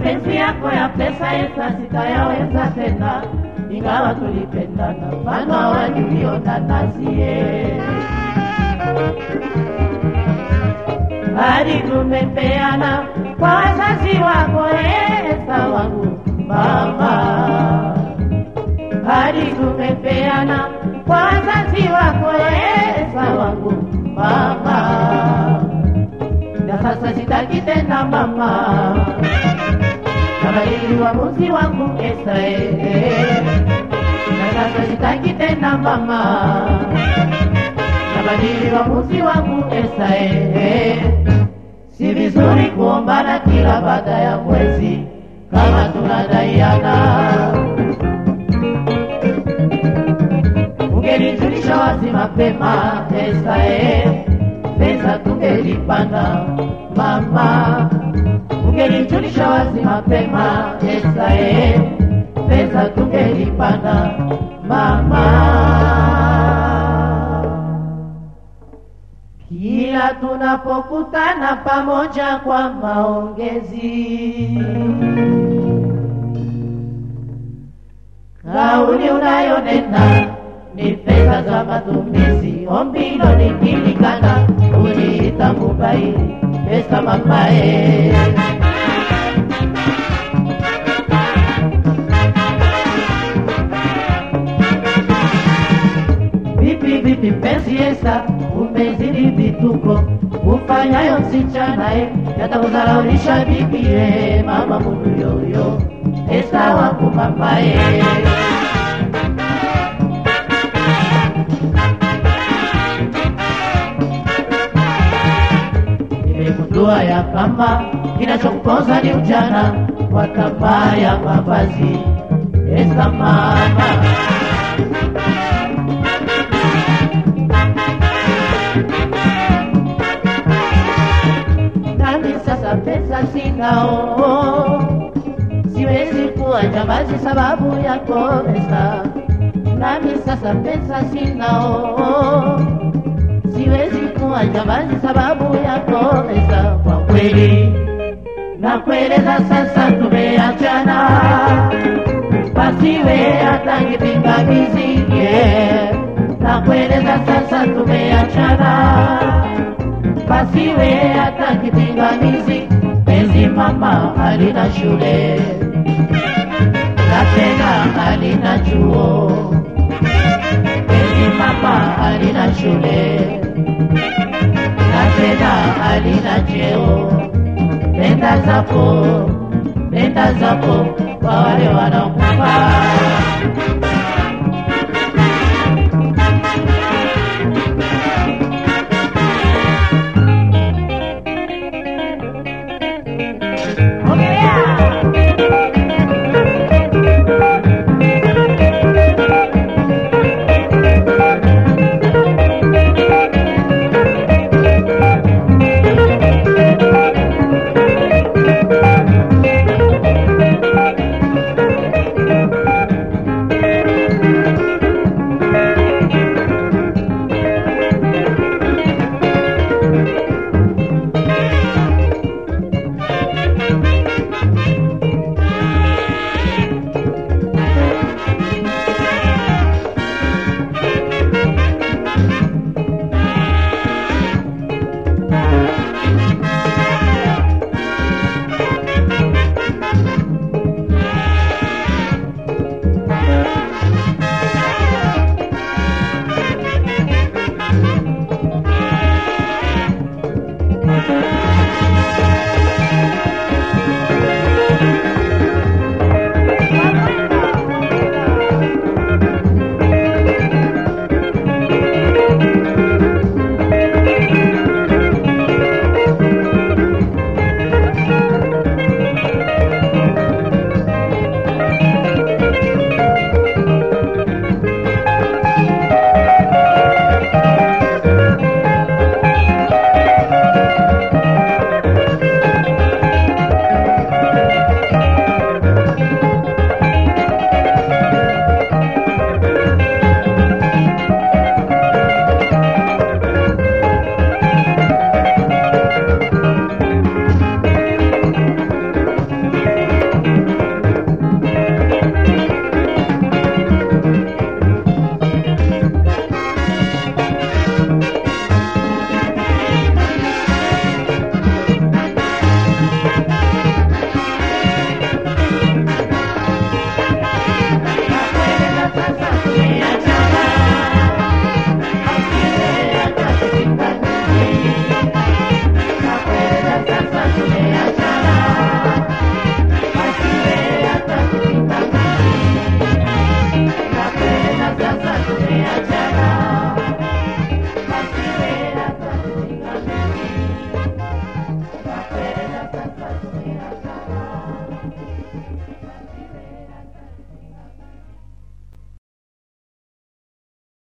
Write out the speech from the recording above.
mapenzi yako ya pesa Esta sitayaweza tena, ingawa tulipendana mfano wa Julio na Nazie. hadi tumepeana kwa wazazi wako Esta wangu mama, hadi tumepeana kwa wazazi wako Esta wangu mama, na sasa sitaki tena mama, nabadili uamuzi wangu Esta eh, na sasa sitaki tena mama nabadili uamuzi wangu Esta eh. Si vizuri kuombana kila baada ya mwezi kama tunadaiana. Ungenijulisha wazi mapema Esta eh, pesa tungelipanda mama. Ungenijulisha wazi mapema Esta eh, pesa tungelipanda mama. Kila tunapokutana pamoja kwa maongezi, kauli unayonena ni pesa za matumizi. Ombi hilo likilikana, uliita mubaili pesa mamae. Vipi vipi mpenzi Esta, umezidi vituko ufanyayo msichana e, yatakudharaulisha bibi e, mama mundu yoyo Esta wangu mama e. Nimegundua ya kwamba kinachokuponza ni ujana wa tamaa ya mavazi Esta mama nami sasa pesa sinao, siwezi kuwa jambazi sababu yako Esta. Nami sasa pesa sinao, siwezi kuwa jambazi sababu yako Esta. Kwa kweli nakueleza sasa, tumeachana, pasiwe hata kipingamizi yeah. Nakueleza sasa, tumeachana pasiwe hata kipingamizi. Penzi mama halina shule na tena halina chuo. Penzi mama halina shule na tena halina cheo. Nenda zako, nenda zako kwa wale wanaokufaa.